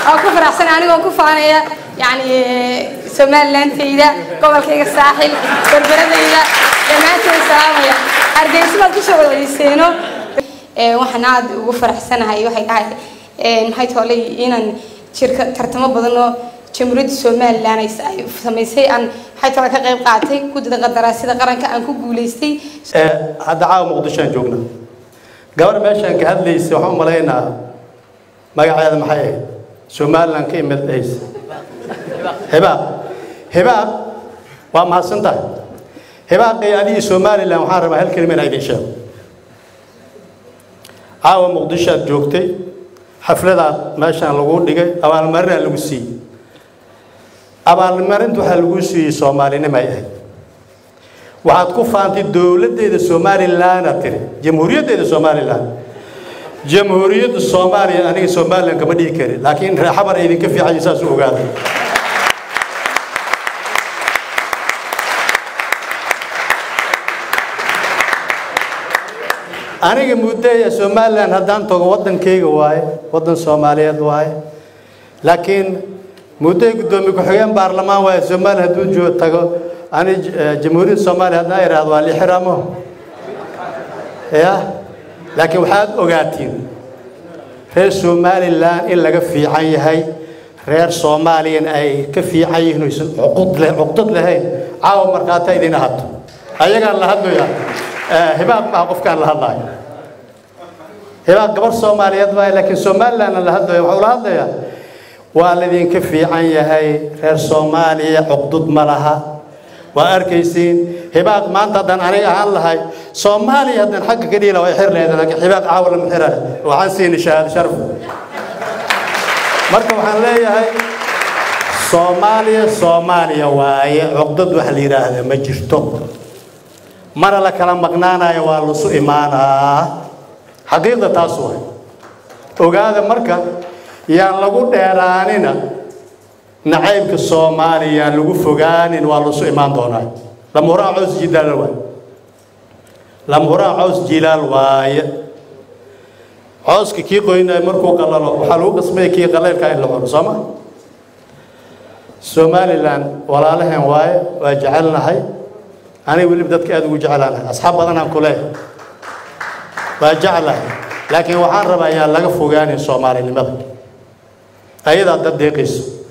oo ku faraxsan anigoo ku faanaya yani somalilandayda gobolkayga saaxil berberadayda dhammaantood salaamaya hargeysa baad kusoo wadayseeno waxaan aada ugu faraxsanahay waxay dhahay maxay toolay inaan jirka tartamo badan oo jamhuuriyadda somalilan ay samaysay aan maxay toole ka qayb qaatay guddida qadaraasida qaranka aan ku guulaystay hadda caawa muqdishoaan joogna gabar meeshaan ka hadlaysa waxaan u malaynaa magaceeda maxay ahayd somalilan ka imid haysa hibaaq hibaaq waa mahadsan tahay hibaaqay adigii somalilan waxaan rabaa hal kelima inaa idin sheego caawa muqdisho aad joogtay xafladaad meeshaan lagu dhigay abaalmarinaa lagu siiyey abaalmarinta waxaa lagu siiyey soomaalinimo ay ahayd waxaad ku faantay dowladdeeda somalilan aad tiri jamhuuriyaddeeda somalilan jamhuuriyadda soomaaliya aniga somalilan kama dhigi karin laakiin reexabar ay idinka fiican saas u ogaaday aniga muddoya somalilan haddaan tago waddankayga waaye waddan soomaaliyeed waaye laakiin muddoy guddoomiye ku-xigeen baarlamaan waaye somalilan hadduu joo tago ani jamhuuriyadda soomaaliya haddaan idhaahdo waa lixiraamo ya laakiin waxaad ogaatiin reer somalilan in laga fiican yahay reer soomaaliyan ay ka fiican yihiin oysan cuqdad lahayn caawa markhaata idin ahato ayagaan la hadlaya hibaaq maaha qofkaan la hadlaayo hibaaq gabar soomaaliyeed waaye laakiin somalilandna la hadlaya waxuu la hadlayaa waa laydinka fiican yahay reer soomaaliya cuqdud ma laha waa arkaysiin hibaaq maanta haddaan aniga ahaan lahay soomaaliya haddaan xagga ka dhihi laha way xir leedahay laakiin hibaaq caawa lama xiraya waxaan siini shahaado sharaf marka waxaan leeyahay soomaaliya soomaaliya waaye cuqdad wax la yidhaahda ma jirto mana la kala maqnaanayo waa lasu imaanaa xaqiiqda taas waay ogaada marka yaan lagu dheeraanina nacaybka soomaaliya yaan lagu fogaanin waa lasu imaan doonaa lamhuraan cows jilaal waaye lamhuraan cows jilaal waaye cooska kii qoynaya markuu qalalo waxaa lagu qasmaya kii qaleylka in la cuno soo ma somalilan walaalaheen waaye waa jecelnahay aniga weliba dadka aada ugu jeclaanahay asxaab badanaan ku leeyahay waa jeclahay laakiin waxaan rabaa ayaan laga fogaanin soomaalinimada ayadaa dad deeqayso